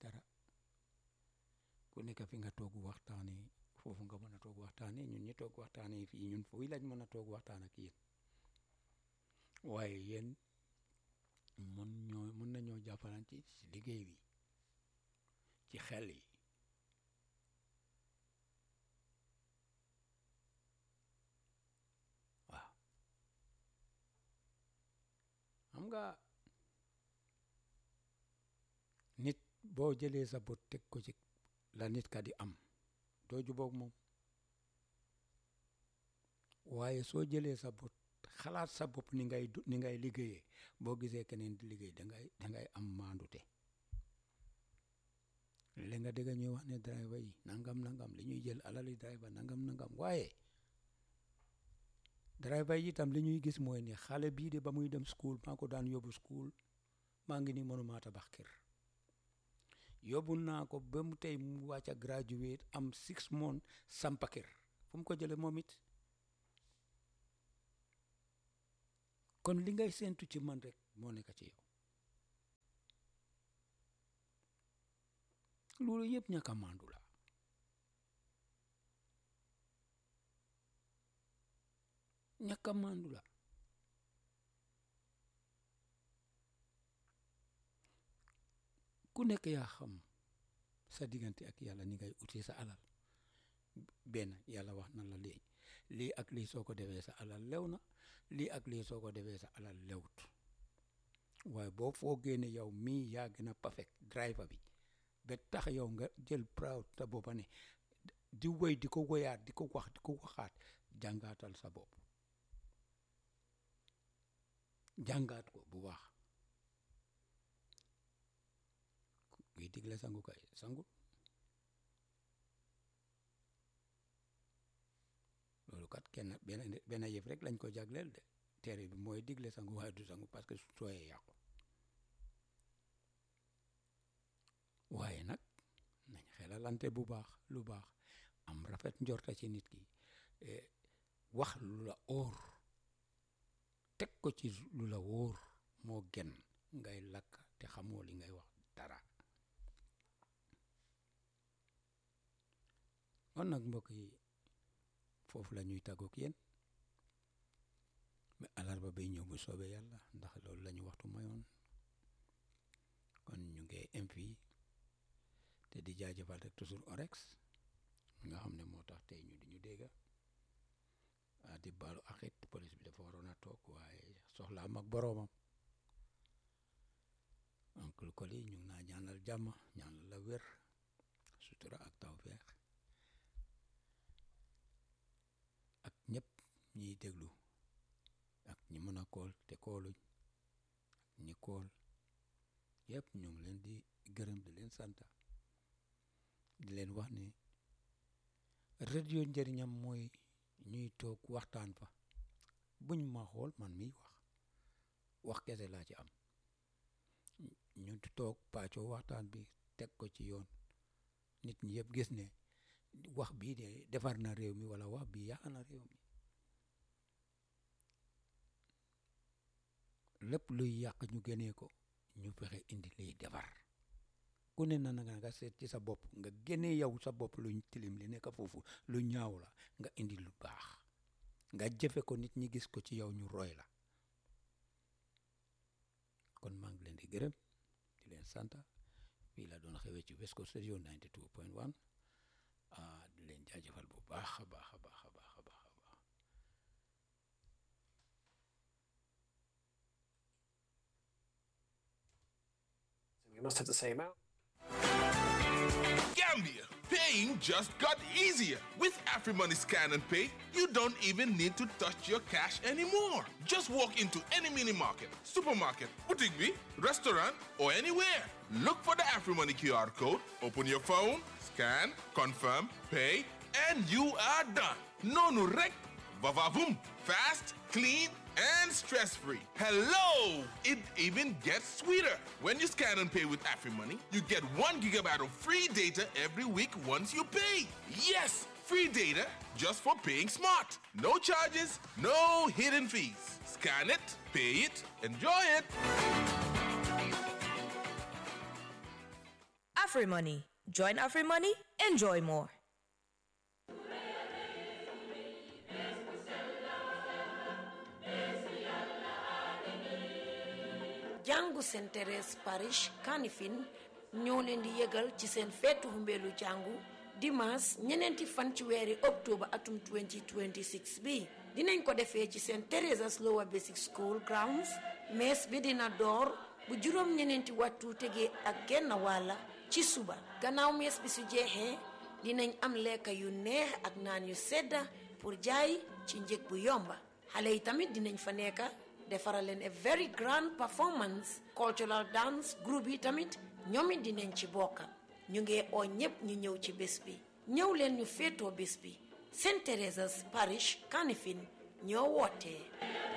dara ku nekk fi nga toog waxtaanee foofu nga mën a toog waxtaanee ñun ñi toog waxtaanee fii ñun foofu lañ mën a toog waxtaan ak yéen waaye yéen mën ñoo mën nañoo jàppalante ci liggéey bi ci xel yi waaw xam nga nit boo jëlee sa bët teg ko ci la nit ka di am doo jubóog moom waaye soo jëlee sa bët xalaat sa bopp ni ngay du ni ngay liggéeyee boo gisee keneen di liggéey dangay dangay am maandute li nga dégg ñuy wax ne driver yi nangam nangam li ñuy jël alali driver nangam nangam waaye driver yi itam li ñuy gis mooy ne xale bii de ba muy dem school maa ko daan yóbbu school maa ngi ni mënuma tabax kër yóbbu naa ko ba mu tey mu wàcc a graduate am six months sampa kër fu mu ko jële moom it kon li ngay séentu ci man rek moo nekk ci yow loolu yëpp ñàkk a maandu la ñàkk a maandu la ku nekk yaa xam sa diggante ak yàlla ni ngay utee sa alal benn yàlla wax na la lii lii ak lii soo ko defee sa alal lew na lii ak lii soo ko defee sa alal lewut waaye boo foogee ne yow mii yaa gën a perfect driver bi ba tax yow nga jël proud sa boppa ne di woy di ko woyaat di ko wax di ko waxaat jàngaatal sa bopp jàngaat ko bu baax kuy digle sangu kay sangu loolu kat kenn benn benn yëf rek lañ ko jagleel de téere bi mooy digle sangu waaye du sangu parce que su sooyee yàqu waaye nag nañ xelalante bu baax lu baax am rafet njorta ci nit ki wax lu la óor teg ko ci lu la wóor moo gën ngay lakk te xamoo li ngay wax dara kon nag mbokk yi foofu la ñuy tàggoog yéen mais alarba bay ñëw bu soobee yàlla ndax loolu la ñu waxtu mayoon kon ñu ngi am fii te di jaajëfal rek toujours orex nga xam ne moo tax tey ñu di ñu dégga ah di baalu axit police bi dafa waroon a toog waaye soxlaam ak boroomam oncle Koli ñu ngi naa ñaanal jàmm ñaanal la wér sutura ak tawfeex ak ñëpp ñiy déglu ak ñi mën a kool te kooluñ ak ñi kool yëpp ñu ngi leen di gërëm di leen santa di leen wax ne radio njëriñam mooy ñuy toog waxtaan fa buñ ma xool man miy wax wax kese laa ci am ñu toog pàccoo waxtaan bi teg ko ci yoon nit ñi yëpp gis ne wax bii de defar na réew mi wala wax bii yàq na réew mi lépp luy yàq ñu génnee ko ñu fexe indi liy defar ku ne na nga nga seet ci sa bopp nga génnee yow sa bopp luñ tilim li nekk foofu lu ñaaw la nga indi lu baax nga jëfe ko nit ñi gis ko ci yow ñu roy la kon maa ngi leen di gërëm di leen sant fii la doon xewee ci West Coast Radio 92 point 1 ah di leen jaajëfal bu baax a baax a baax a baax a baax a baax We must have the same out. Gambia, paying just got easier. With AfriMoney Scan and Pay, you don't even need to touch your cash anymore. Just walk into any mini market, supermarket, boutique, bee, restaurant, or anywhere. Look for the AfriMoney QR code, open your phone, scan, confirm, pay, and you are done. No no rec, vavavoom, fast, clean, and stress-free. Hello! It even gets sweeter. When you scan and pay with AfriMoney, you get one gigabyte of free data every week once you pay. Yes, free data just for paying smart. No charges, no hidden fees. Scan it, pay it, enjoy it. AfriMoney. Join AfriMoney, enjoy more. jàngu Saint Thérèse parish Kanifing ñoo leen di yëgal ci seen feetu humbeelu jàngu dimanche ñeneenti fan ci weeri octobre atum 2026 bi dinañ ko defee ci Saint Theresa's Lower Basic School grounds mees bi dina door bu juróom ñeneenti waxtu tegee ak genn wàlla ci suba gannaaw mees bi su jeexee dinañ am lekka yu neex ak naan yu sedda pour jaay ci njëg bu yomba xale yi tamit dinañ fa nekka defaral leen a very grand performance cultural dance group yi tamit ñoom it dinañ ci bokka ñu ngi oo ñépp ñu ñëw ci bés bi ñëw leen ñu féetoo bés bi Saint Teresa's Parish Kanifing ñoo wootee